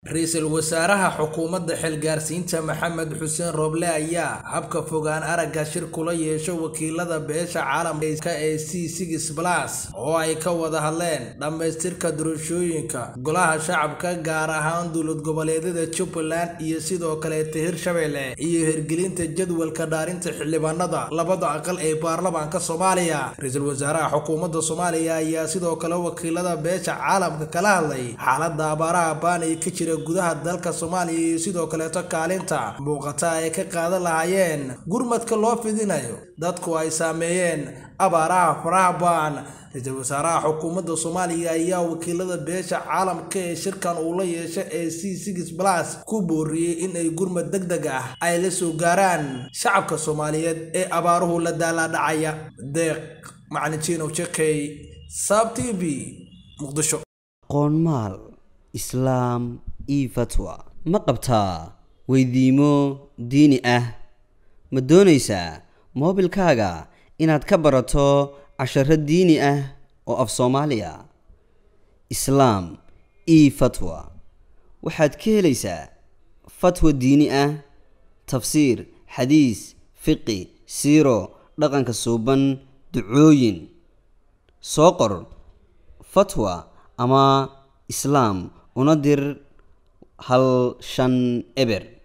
ra-iisul wasaaraha xukuumadda xilgaarsiinta maxamed xuseen rooble ayaa habka fogaan aragga shir kula yeesho wakiilada beesha caalamka ee c six plus oo ay ka wada hadleen dhammaystirka doorashooyinka golaha shacabka gaar ahaan dowlad goboleedyada jubbaland iyo sidoo kaleeta hirshabelle iyo hirgelinta jadwalka dhaarinta xildhibaanada labada aqal ee baarlamaanka soomaaliya ra-iisul wasaaraha xukuumadda soomaaliya ayaa sidoo kale wakiilada beesha caalamka kala hadlay xaalada abaaraha baanay ka jira gudaha dalka soomaaliya iyo sidoo kaleeto kaalinta muuqata ay ka qaadan lahaayeen gurmadka loo fidinayo dadku ay saameeyeen abaaraha faraha baan ra-iisul wasaaraha xukuumadda soomaaliya ayaa wakiilada beesha caalamka ee shirkan uu la yeesha ee c six plus ku booriyey in ay gurmad deg deg ah ay la soo gaaraan shacabka soomaaliyeed ee abaaruhu la daalaadhacaya deeq macalin jiinow jekey saab t v muqdisho qoonmaal islaam io fatwa ma qabtaa weydiimo diini ah ma doonaysaa moobilkaaga inaad ka barato casharo diini ah oo af soomaaliya islaam io fatwa waxaad ka helaysaa fatwa diini ah tafsiir xadiis fiqi siiro dhaqanka suuban ducooyin soo qor fatwa ama islaam una dir hal shan eber